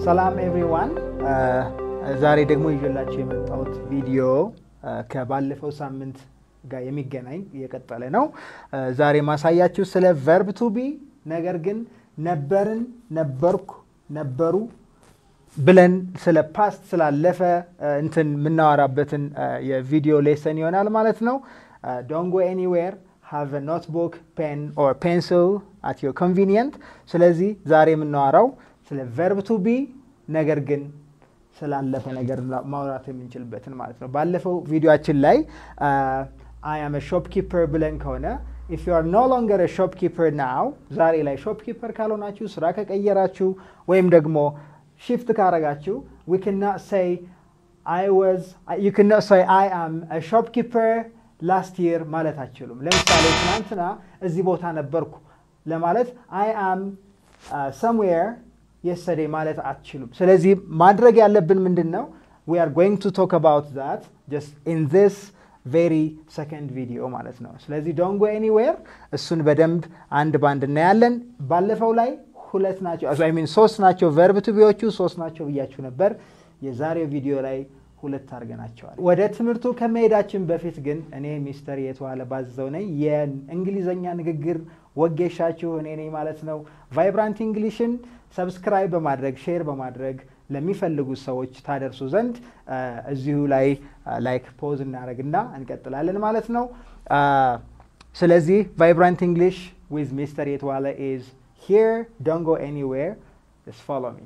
ሰላም ኤቭሪዋን። ዛሬ ደግሞ ይዤላችሁ የመጣሁት ቪዲዮ ከባለፈው ሳምንት ጋር የሚገናኝ እየቀጠለ ነው። ዛሬ ማሳያችሁ ስለ ቨርብ ቱ ቢ ነገር ግን ነበርን፣ ነበርኩ፣ ነበሩ ብለን ስለ ፓስት ስላለፈ እንትን የምናወራበትን የቪዲዮ ሌሰን ይሆናል ማለት ነው። ዶንት ጎ ኤኒዌር ሃቭ ኖትቡክ ፔን ኦር ፔንስል አት ዮር ኮንቪኒየንት። ስለዚህ ዛሬ የምናወራው ስለ ቨርብ ቱ ቢ ነገር ግን ስላለፈ ነገር ማውራት የምንችልበትን ማለት ነው። ባለፈው ቪዲዮችን ላይ አይ አም ሾፕኪፐር ብለን ከሆነ ኢፍ ዩ አር ኖ ሎንገር ሾፕኪፐር ናው፣ ዛሬ ላይ ሾፕኪፐር ካልሆናችሁ ስራ ከቀየራችሁ ወይም ደግሞ ሽፍት ካረጋችሁ ዊ ክናት ሴይ አይ ዋዝ ዩ ክናት ሴይ አይ አም ሾፕኪፐር ላስት ይር ማለት አችሉም። ለምሳሌ ትናንትና እዚህ ቦታ ነበርኩ ለማለት አይ አም ሰምዌር የስተዴ ማለት አትችሉም። ስለዚህ ማድረግ ያለብን ምንድን ነው? ዊ አር ጎይንግ ቱ ቶክ አባውት ዛት ጀስት ኢን ዚስ ቬሪ ሰከንድ ቪዲዮ ማለት ነው። ስለዚህ ዶንት ጎ ኤኒዌር እሱን በደንብ አንድ ባንድ እናያለን። ባለፈው ላይ ሁለት ናቸው አይ ሚን ሶስት ናቸው ቨርብ ቱ ቢዎቹ ሶስት ናቸው ብያችሁ ነበር። የዛሬው ቪዲዮ ላይ ሁለት አድርገናቸዋል። ወደ ትምህርቱ ከመሄዳችን በፊት ግን እኔ ሚስተር የተዋለ ባዘው ነኝ። የእንግሊዘኛ ንግግር ወጌሻችሁ እኔ ነኝ ማለት ነው። ቫይብራንት እንግሊሽን ሰብስክራይብ በማድረግ ሼር በማድረግ ለሚፈልጉ ሰዎች ታደርሱ ዘንድ እዚሁ ላይ ላይክ ፖዝ እናደረግና እንቀጥላለን ማለት ነው። ስለዚህ ቫይብራንት እንግሊሽ ዊዝ ሚስተር የተዋለ ኢዝ ሂር ዶንት ጎ ኤኒዌር ጀስት ፎሎ ሚ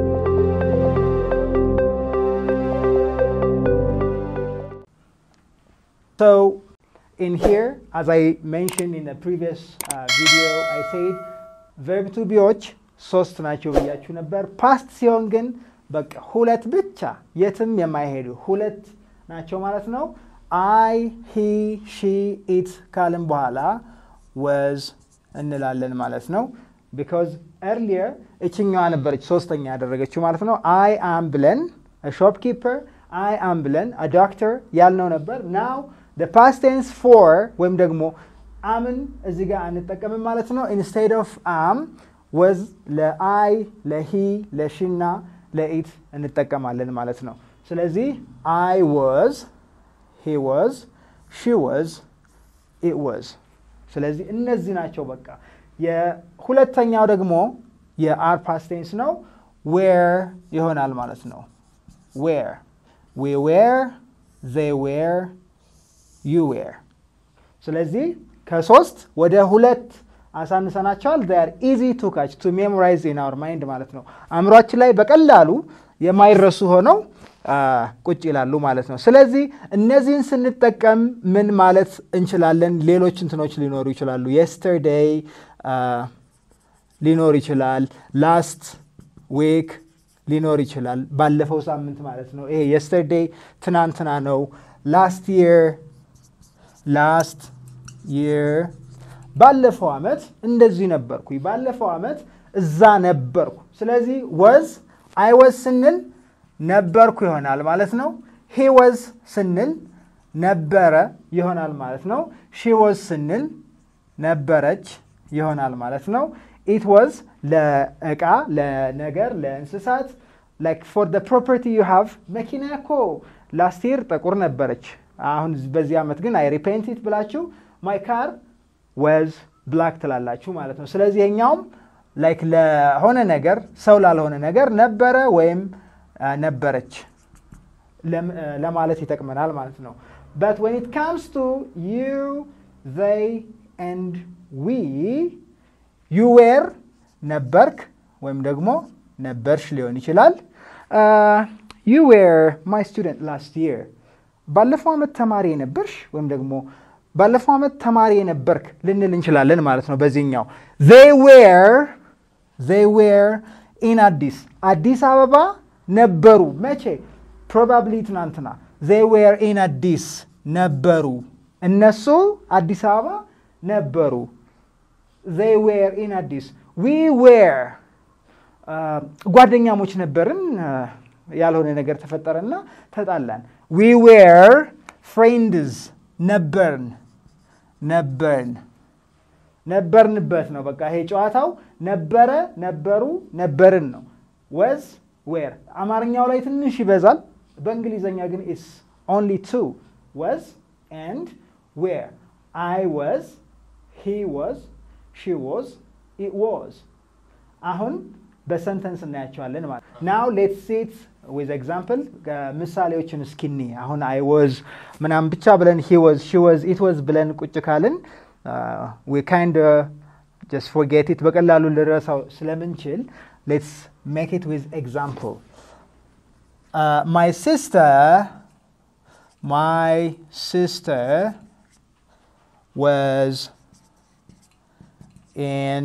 So in here, as I mentioned in the previous uh, video, I said verb to ቢዎች ሶስት ናቸው ብያችሁ ነበር። ፓስት ሲሆን ግን በቃ ሁለት ብቻ የትም የማይሄዱ ሁለት ናቸው ማለት ነው። አይ ሂ ሺ ኢት ካልን በኋላ ወዝ እንላለን ማለት ነው። ቢካዝ ኤርሊየር እችኛዋ ነበረች ሶስተኛ ያደረገችው ማለት ነው። አይ አም ብለን ሾፕኪፐር አይ አም ብለን ዶክተር ያልነው ነበር ናው ፓስት ቴንስ ፎር ወይም ደግሞ አምን እዚህ ጋር አንጠቀምም ማለት ነው። ኢንስቴድ ኦፍ አም ወዝ ለአይ ለሂ ለሺና ለኢት እንጠቀማለን ማለት ነው። ስለዚህ አይ ወዝ፣ ሂ ወዝ፣ ሺ ወዝ፣ ኢት ወዝ። ስለዚህ እነዚህ ናቸው በቃ። የሁለተኛው ደግሞ የአር ፓስት ቴንስ ነው። ዌር ይሆናል ማለት ነው። ዌር ዊ ዌር ዜይ ዌር ዩ ዌር። ስለዚህ ከሶስት ወደ ሁለት አሳንሰናቸዋል። ር ኢዚ ቱ ካች ቱ ሜሞራይዝ ኢን አወር ማይንድ ማለት ነው። አእምሯችን ላይ በቀላሉ የማይረሱ ሆነው ቁጭ ይላሉ ማለት ነው። ስለዚህ እነዚህን ስንጠቀም ምን ማለት እንችላለን? ሌሎች እንትኖች ሊኖሩ ይችላሉ። የስተርዴይ ሊኖር ይችላል። ላስት ዊክ ሊኖር ይችላል። ባለፈው ሳምንት ማለት ነው። ይሄ የስተርዴይ ትናንትና ነው። ላስት ይር ላስት ይር ባለፈው ዓመት እንደዚህ ነበርኩ፣ ባለፈው ዓመት እዛ ነበርኩ። ስለዚህ ወዝ አይ ወዝ ስንል ነበርኩ ይሆናል ማለት ነው። ሂ ወዝ ስንል ነበረ ይሆናል ማለት ነው። ሺ ወዝ ስንል ነበረች ይሆናል ማለት ነው። ኢት ወዝ ለእቃ፣ ለነገር፣ ለእንስሳት ላይክ ፎር ደ ፕሮፐርቲ ዩ ሃቭ መኪና እኮ ላስት ይር ጥቁር ነበረች አሁን በዚህ ዓመት ግን አይ ሪፔንቲት ብላችሁ ማይ ካር ወዝ ብላክ ትላላችሁ ማለት ነው። ስለዚህ የኛውም ላይክ ለሆነ ነገር ሰው ላልሆነ ነገር ነበረ ወይም ነበረች ለማለት ይጠቅመናል ማለት ነው። በት ወን ኢት ካምስ ቱ ዩ ዘይ ኤንድ ዊ ዩ ዌር ነበርክ ወይም ደግሞ ነበርሽ ሊሆን ይችላል። ዩ ዌር ማይ ስቱደንት ላስት ይር ባለፈው ዓመት ተማሪ የነበርሽ ወይም ደግሞ ባለፈው ዓመት ተማሪ የነበርክ ልንል እንችላለን ማለት ነው። በዚህኛው ዜይ ዌር ዜይ ዌር ኢን አዲስ አዲስ አበባ ነበሩ። መቼ? ፕሮባብሊ ትናንትና። ዜይ ዌር ኢን አዲስ ነበሩ። እነሱ አዲስ አበባ ነበሩ። ዜይ ዌር ኢን አዲስ። ዊ ዌር ጓደኛሞች ነበርን። ያልሆነ ነገር ተፈጠረና ተጣላን። ዊ ዌር ፍሬንድስ ነበርን ነበርን ነበርንበት ነው። በቃ ይሄ ጨዋታው ነበረ፣ ነበሩ፣ ነበርን ነው። ወዝ ዌር አማርኛው ላይ ትንሽ ይበዛል። በእንግሊዘኛ ግን ኢስ ኦንሊ ቱ ወዝ ኤንድ ዌር አይ ወዝ ሂ ወዝ ሺ ወዝ ኢት ወዝ አሁን በሰንተንስ እናያቸዋለን ማለት ናው ሌትስ ሲት ዊዝ ኤግዛምፕል ምሳሌዎችን እስኪኒ አሁን አይ ወዝ ምናምን ብቻ ብለን ሂ ወዝ ሺ ወዝ ኢት ወዝ ብለን ቁጭ ካልን ዊ ካይንድ ጀስት ፎርጌት ኢት በቀላሉ ልረሳው ስለምንችል ሌትስ ሜክ ኢት ዊዝ ኤግዛምፕል ማይ ሲስተር ማይ ሲስተር was in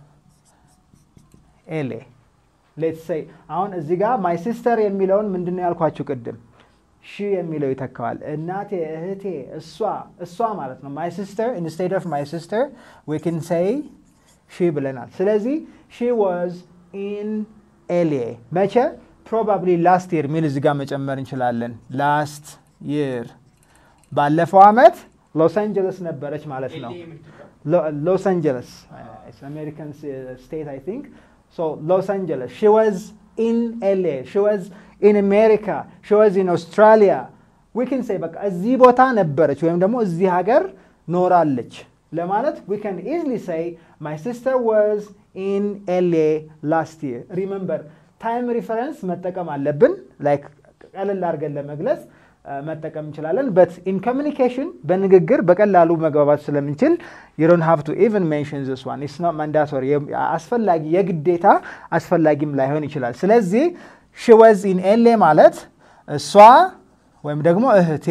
ኤሌ ሌትስ ሴይ አሁን እዚህ ጋር ማይ ሲስተር የሚለውን ምንድን ነው ያልኳችሁ ቅድም ሺ የሚለው ይተካዋል። እናቴ፣ እህቴ፣ እሷ እሷ ማለት ነው። ማይ ሲስተር ኢንስቴድ ኦፍ ማይ ሲስተር ዊ ክን ሴይ ሺ ብለናል። ስለዚህ ሺ ዋዝ ኢን ኤሌ መቼ? ፕሮባብሊ ላስት ይር የሚል እዚህ ጋር መጨመር እንችላለን። ላስት ይር ባለፈው አመት ሎስ አንጀለስ ነበረች ማለት ነው። ሎስ አንጀለስ አሜሪካን ስቴት አይ ቲንክ ሶ ሎስ አንጀለስ ሺ ዋዝ ኢን ኤሌ ሺ ዋዝ ኢን አሜሪካ ሺ ዋዝ ኢን አውስትራሊያ ዊ ካን ሴይ በቃ እዚህ ቦታ ነበረች ወይም ደግሞ እዚህ ሀገር ኖራለች ለማለት ዊ ካን ኢዝሊ ሴይ ማይ ሲስተር ዋዝ ኢን ኤሌ ላስት ይር ሪመምበር ታይም ሪፈረንስ መጠቀም አለብን ላይክ ቀለል አድርገን ለመግለጽ መጠቀም እንችላለን በት ኢን ኮሚኒኬሽን በንግግር በቀላሉ መግባባት ስለምንችል ዩ ዶንት ሃቭ ቱ ኢቨን ሜንሽን ዚስ ዋን ኢትስ ኖት ማንዳቶሪ አስፈላጊ የግዴታ አስፈላጊም ላይሆን ይችላል ስለዚህ ሺ ወዝ ኢን ኤሌ ማለት እሷ ወይም ደግሞ እህቴ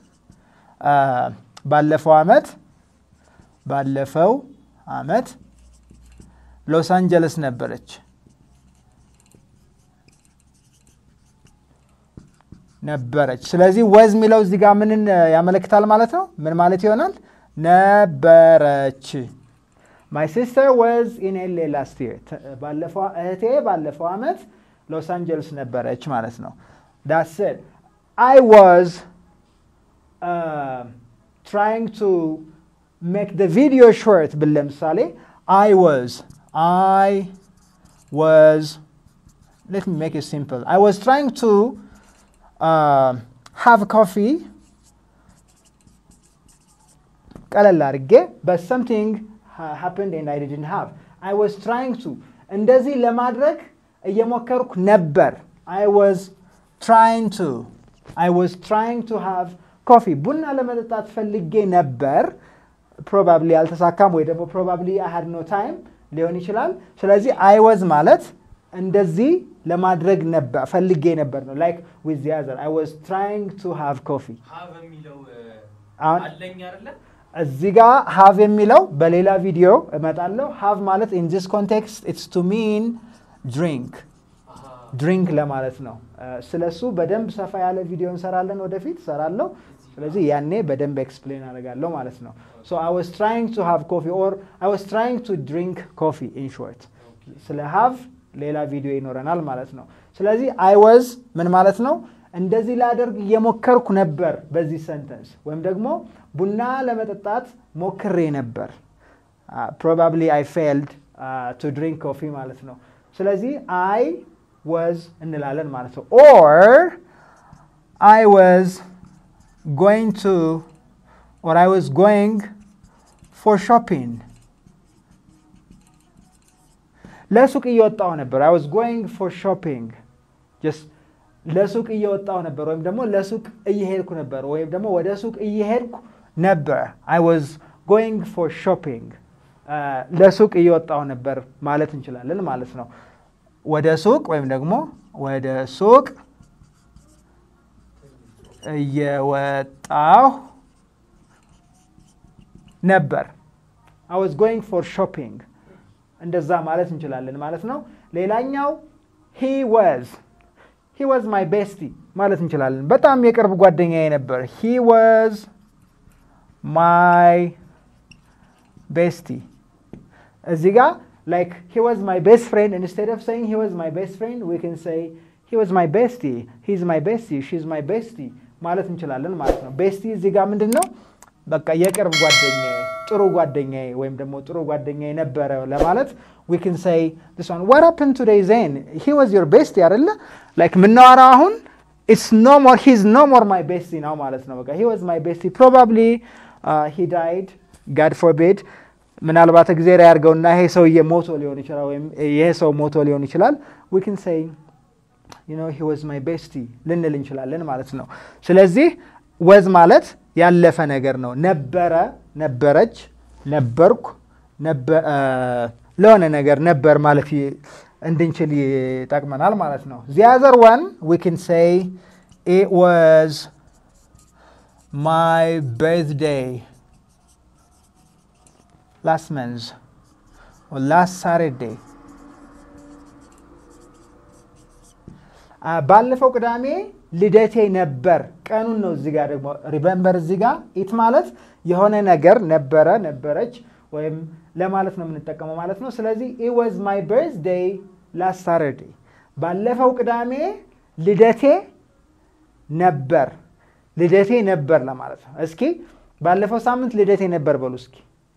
ባለፈው አመት ባለፈው አመት ሎስ አንጀለስ ነበረች ነበረች። ስለዚህ ወዝ የሚለው እዚህ ጋር ምንን ያመለክታል ማለት ነው? ምን ማለት ይሆናል? ነበረች። ማይ ሲስተር ወዝ ኢን ኤሌ ላስት ይር ባለፈው እህቴ ባለፈው አመት ሎስ አንጀልስ ነበረች ማለት ነው። ዳትስ ኢት አይ ዋዝ ትራይንግ ቱ ሜክ ደ ቪዲዮ ሾርት ብል ለምሳሌ አይ ዋዝ አይ ዋዝ ሌት ሚ ሜክ ኢት ሲምፕል አይ ዋዝ ትራይንግ ቱ ሃቭ ኮፊ ቀለል አድርጌ በት ሰምቲንግ ሃፕንድ ኤንድ አይ ዲድንት ሃቭ አይ ዋዝ ትራይንግ ቱ እንደዚህ ለማድረግ እየሞከርኩ ነበር። አይ ዋዝ ትራይንግ ቱ አይ ዋዝ ትራይንግ ቱ ሃቭ ኮፊ ቡና ለመጠጣት ፈልጌ ነበር። ፕሮባብሊ አልተሳካም፣ ወይ ደግሞ ፕሮባብሊ አይ ሃድ ኖ ታይም ሊሆን ይችላል። ስለዚህ አይ ዋዝ ማለት እንደዚህ ለማድረግ ነበር ፈልጌ ነበር ነው ላይክ ዊዝ ዚ አዘር አይ ዋዝ ትራይንግ ቱ ሃቭ ኮፊ እዚህ ጋር ሃቭ የሚለው በሌላ ቪዲዮ እመጣለሁ ሃቭ ማለት ኢን ዚስ ኮንቴክስት ኢትስ ቱ ሚን ድሪንክ ድሪንክ ለማለት ነው ስለሱ በደንብ ሰፋ ያለ ቪዲዮ እንሰራለን ወደፊት እሰራለሁ ስለዚህ ያኔ በደንብ ኤክስፕሌን አደርጋለሁ ማለት ነው ሶ አይ ዋዝ ትራይንግ ቱ ሃቭ ኮፊ ኦር አይ ዋዝ ትራይንግ ቱ ድሪንክ ኮፊ ኢን ሾርት ስለ ሃቭ ሌላ ቪዲዮ ይኖረናል ማለት ነው። ስለዚህ አይ ወዝ ምን ማለት ነው? እንደዚህ ላደርግ እየሞከርኩ ነበር በዚህ ሰንተንስ ወይም ደግሞ ቡና ለመጠጣት ሞክሬ ነበር። ፕሮባብሊ አይ ፌልድ ቱ ድሪንክ ኮፊ ማለት ነው። ስለዚህ አይ ወዝ እንላለን ማለት ነው። ኦር አይ ወዝ ጎይንግ ቱ ኦር አይ ወዝ ጎይንግ ፎር ሾፒንግ ለሱቅ እየወጣው ነበር። አይ ዋዝ ጎይንግ ፎር ሾፒንግ ጀስት ለሱቅ እየወጣው ነበር፣ ወይም ደግሞ ለሱቅ እየሄድኩ ነበር፣ ወይም ደግሞ ወደ ሱቅ እየሄድኩ ነበር። አይ ዋዝ ጎይንግ ፎር ሾፒንግ ለሱቅ እየወጣው ነበር ማለት እንችላለን ማለት ነው። ወደ ሱቅ ወይም ደግሞ ወደ ሱቅ እየወጣሁ ነበር። አይ ዋዝ ጎይንግ ፎር ሾፒንግ እንደዛ ማለት እንችላለን ማለት ነው። ሌላኛው ሂ ወዝ ሂ ወዝ ማይ ቤስቲ ማለት እንችላለን። በጣም የቅርብ ጓደኛዬ ነበር። ሂ ወዝ ማይ ቤስቲ እዚህ ጋር ላይክ ሂ ወዝ ማይ ቤስት ፍሬንድ ኢንስቴድ ኦፍ ሴይንግ ሂ ወዝ ማይ ቤስት ፍሬንድ ዊ ካን ሴይ ሂ ወዝ ማይ ቤስቲ ሂ ኢዝ ማይ ቤስቲ ሺ ኢዝ ማይ ቤስቲ ማለት እንችላለን ማለት ነው። ቤስቲ እዚህ ጋር ምንድን ነው? በቃ የቅርብ ጓደኛዬ፣ ጥሩ ጓደኛዬ ወይም ደግሞ ጥሩ ጓደኛዬ ነበረ ለማለት we can say this one what happened today Zain he was your bestie አይደለ like የምናወራው አሁን it's no more he's no more my bestie ነው ማለት ነው። በቃ he was my bestie probably uh, he died God forbid ምናልባት እግዚአብሔር ያድርገውና ይሄ ሰውዬ ሞቶ ሊሆን ይችላል ወይም ይሄ ሰው ሞቶ ሊሆን ይችላል we can say you know he was my bestie ልንል እንችላለን ማለት ነው። ስለዚህ ወዝ ማለት ያለፈ ነገር ነው። ነበረ፣ ነበረች፣ ነበርኩ፣ ለሆነ ነገር ነበር ማለት እንድንችል ይጠቅመናል ማለት ነው። the other one we can say it was my birthday last month or last Saturday ባለፈው ቅዳሜ ልደቴ ነበር። ቀኑን ነው እዚህ ጋር ደግሞ ሪመምበር እዚህ ጋር ኢት ማለት የሆነ ነገር ነበረ፣ ነበረች ወይም ለማለት ነው የምንጠቀመው ማለት ነው። ስለዚህ ኢት ዋዝ ማይ በርዝዴይ ላስት ሳተርዴይ ባለፈው ቅዳሜ ልደቴ ነበር። ልደቴ ነበር ለማለት ነው። እስኪ ባለፈው ሳምንት ልደቴ ነበር በሉ እስኪ።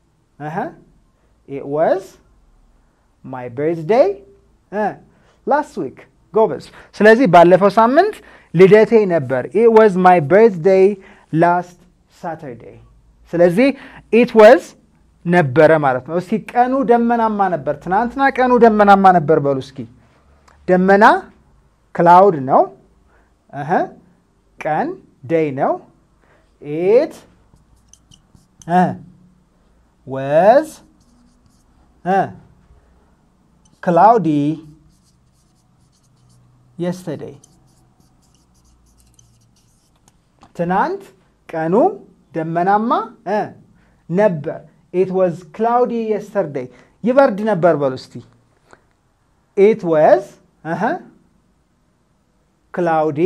ኢት ዋዝ ማይ በርዝዴይ ላስት ዊክ ጎበዝ። ስለዚህ ባለፈው ሳምንት ልደቴ ነበር። ኢት ዋዝ ማይ በርዝዴይ ላስት ሳተርዴይ። ስለዚህ ኢት ዋዝ ነበረ ማለት ነው። እስኪ ቀኑ ደመናማ ነበር። ትናንትና ቀኑ ደመናማ ነበር በሉ እስኪ። ደመና ክላውድ ነው። እህ ቀን ደይ ነው። ኢት ወዝ ክላውዲ የስተደይ ትናንት ቀኑ ደመናማ ነበር። ኢት ዋዝ ክላውዲ የስተርደይ ይበርድ ነበር በሉ እስቲ። ኢት ዋዝ ክላውዲ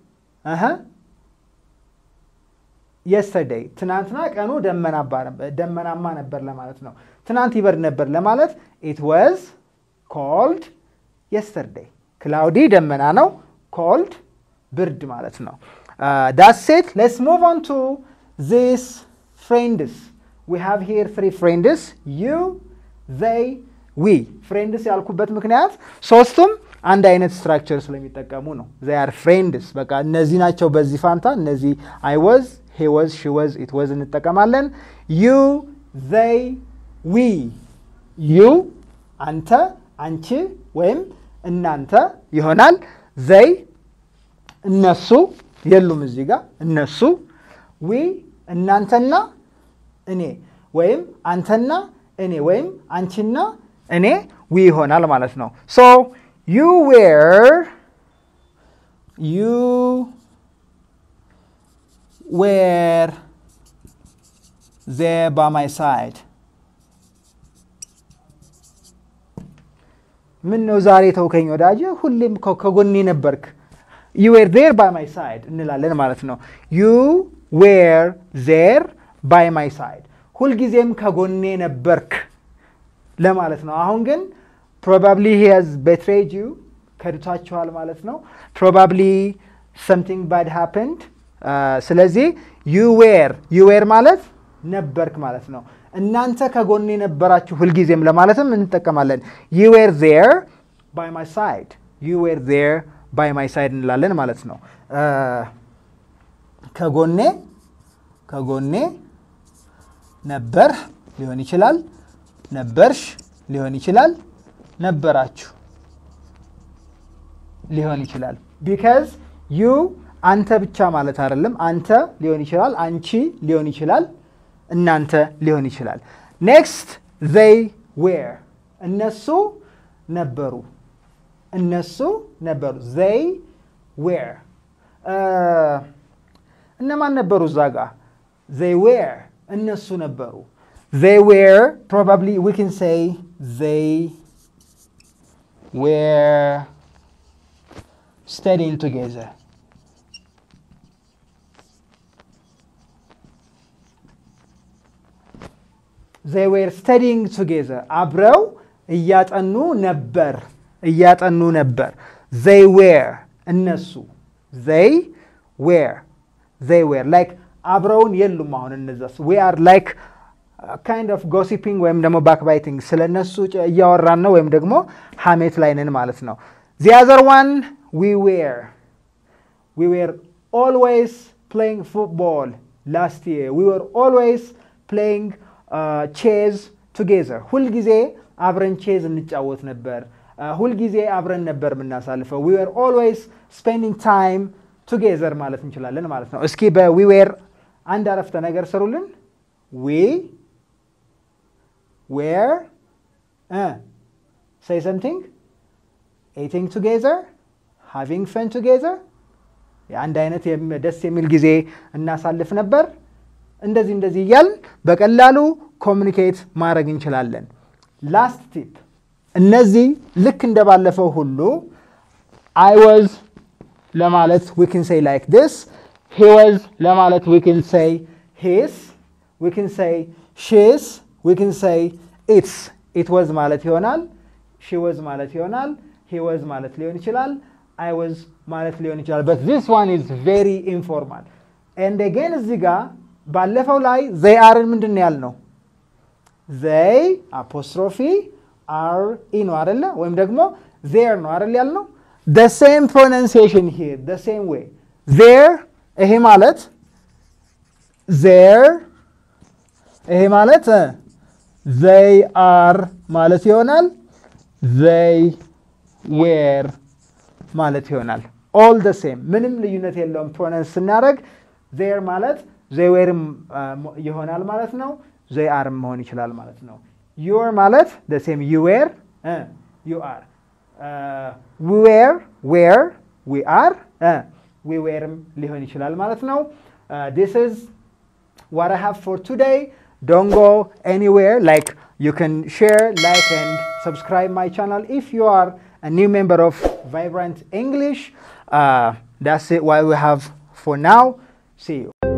የስተርደይ ትናንትና ቀኑ ደመናማ ነበር ለማለት ነው። ትናንት ይበርድ ነበር ለማለት ኢት ዋዝ ኮልድ የስተርደይ ክላውዲ ደመና ነው። ኮልድ ብርድ ማለት ነው። ዳስ ሴት ሌትስ ሙቭ ኦን ቱ ዚስ ፍሬንድስ ዊ ሃቭ ሂር ትሪ ፍሬንድስ ዩ ዘይ ዊ። ፍሬንድስ ያልኩበት ምክንያት ሶስቱም አንድ አይነት ስትራክቸር ስለሚጠቀሙ ነው። ዘይ አር ፍሬንድስ በቃ እነዚህ ናቸው። በዚህ ፋንታ እነዚህ አይ ወዝ ሄ ወዝ ሺ ወዝ ኢት ወዝ እንጠቀማለን። ዩ ዘይ ዊ። ዩ አንተ፣ አንቺ ወይም እናንተ ይሆናል። ዘይ እነሱ የሉም እዚህ ጋር እነሱ። ዊ እናንተና እኔ ወይም አንተና እኔ ወይም አንቺና እኔ ዊ ይሆናል ማለት ነው። ሶ ዩ ዌር ዩ ዌር ዜር ባይ ማይ ሳይድ ምን ነው ዛሬ ተውከኝ ወዳጄ፣ ሁሌም ከጎኔ ነበርክ። ዩ ዌር ዜር ባይ ማይ ሳይድ እንላለን ማለት ነው። ዩ ዌር ዜር ባይ ማይ ሳይድ ሁልጊዜም ከጎኔ ነበርክ ለማለት ነው። አሁን ግን ፕሮባብሊ ሂ ሃዝ ቤትሬድ ዩ ከድቷችኋል ማለት ነው። ፕሮባብሊ ሰምቲንግ ባድ ሃፕንድ። ስለዚህ ዩ ዌር ዩ ዌር ማለት ነበርክ ማለት ነው። እናንተ ከጎኔ ነበራችሁ ሁልጊዜም ለማለትም እንጠቀማለን። ዩ ዌር ዜር ባይ ማይ ሳይድ ዩ ዌር ዜር ባይ ማይ ሳይድ እንላለን ማለት ነው። ከጎኔ ከጎኔ ነበር ሊሆን ይችላል። ነበርሽ ሊሆን ይችላል። ነበራችሁ ሊሆን ይችላል። ቢካዝ ዩ አንተ ብቻ ማለት አይደለም። አንተ ሊሆን ይችላል። አንቺ ሊሆን ይችላል። እናንተ ሊሆን ይችላል። ኔክስት ዘይ ዌር እነሱ ነበሩ። እነሱ ነበሩ። ዘይ ዌር እነማን ነበሩ እዛ ጋ? ዘይ ዌር እነሱ ነበሩ። ዘይ ዌር ፕሮባብሊ ዊ ካን ሴይ ዘይ ዌር studying together. they were studying together አብረው እያጠኑ ነበር እያጠኑ ነበር they were እነሱ they were they were like አብረውን የሉም። አሁን እነዛስ ዊ አር ላይክ ካይንድ ኦፍ ጎሲፒንግ ወይም ደግሞ ባክባይቲንግ ስለ እነሱ እያወራን ነው፣ ወይም ደግሞ ሀሜት ላይ ነን ማለት ነው። ዚ አዘር ዋን ዊ ዌር ዊ ዌር ኦልዌይስ ፕሌይንግ ፉትቦል ላስት የር ዊ ዌር ኦልዌይስ ፕሌይንግ ቼዝ ቱጌዘር ሁልጊዜ አብረን ቼዝ እንጫወት ነበር። ሁልጊዜ አብረን ነበር የምናሳልፈው። ዊ ዌር ኦልዌይስ ስፔንዲንግ ታይም ቱጌዘር ማለት እንችላለን ማለት ነው። እስኪ በዊ ዌር አንድ አረፍተ ነገር ስሩልን። ዊ ዌር ሴይ ሰምቲንግ ኤቲንግ ቱጌዘር ሃቪንግ ፈን ቱጌዘር የአንድ አይነት ደስ የሚል ጊዜ እናሳልፍ ነበር። እንደዚህ እንደዚህ እያልን በቀላሉ ኮሚኒኬት ማድረግ እንችላለን። ላስት ቲፕ እነዚህ ልክ እንደባለፈው ሁሉ አይ ወዝ ለማለት ዊ ክን ሴይ ላይክ ዲስ ሂ ወዝ ለማለት ዊ ክን ሴይ ሂስ ዊ ክን ሴይ ሺስ ዊ ክን ሴይ ኢትስ ኢት ወዝ ማለት ይሆናል። ሺ ወዝ ማለት ይሆናል። ሂ ወዝ ማለት ሊሆን ይችላል። አይ ወዝ ማለት ሊሆን ይችላል። በት ዚስ ዋን ኢዝ ቬሪ ኢንፎርማል ኤንድ አጌን እዚህ ጋር ባለፈው ላይ ዘይ አርን ምንድን ነው ያልነው? ዘይ አፖስትሮፊ አር ኢ ነው አደለ? ወይም ደግሞ ዜር ነው አደል ያልነው? ደ ሴም ፕሮናንሲዬሽን ሂር ደ ሴም ዌይ ዜር። ይሄ ማለት ዜር፣ ይሄ ማለት ዘይ አር ማለት ይሆናል። ዘይ ዌር ማለት ይሆናል። ኦል ደ ሴም ምንም ልዩነት የለውም። ፕሮናንስ ስናደርግ ዜር ማለት ዘይ ዌርም ይሆናል ማለት ነው። ዘይ አርም መሆን ይችላል ማለት ነው። ዩር ማለት ደ ሴም ዩ ዌር ዩ አር ዊ ዌር ዌር ዊ አር ዊ ዌርም ሊሆን ይችላል ማለት ነው። ዲስ ኢዝ ዋት አይ ሃቭ ፎር ቱዴይ ዶንት ጎ ኤኒዌር ላይክ you can share like and subscribe my channel if you are a new member of vibrant english uh, that's it what we have for now see you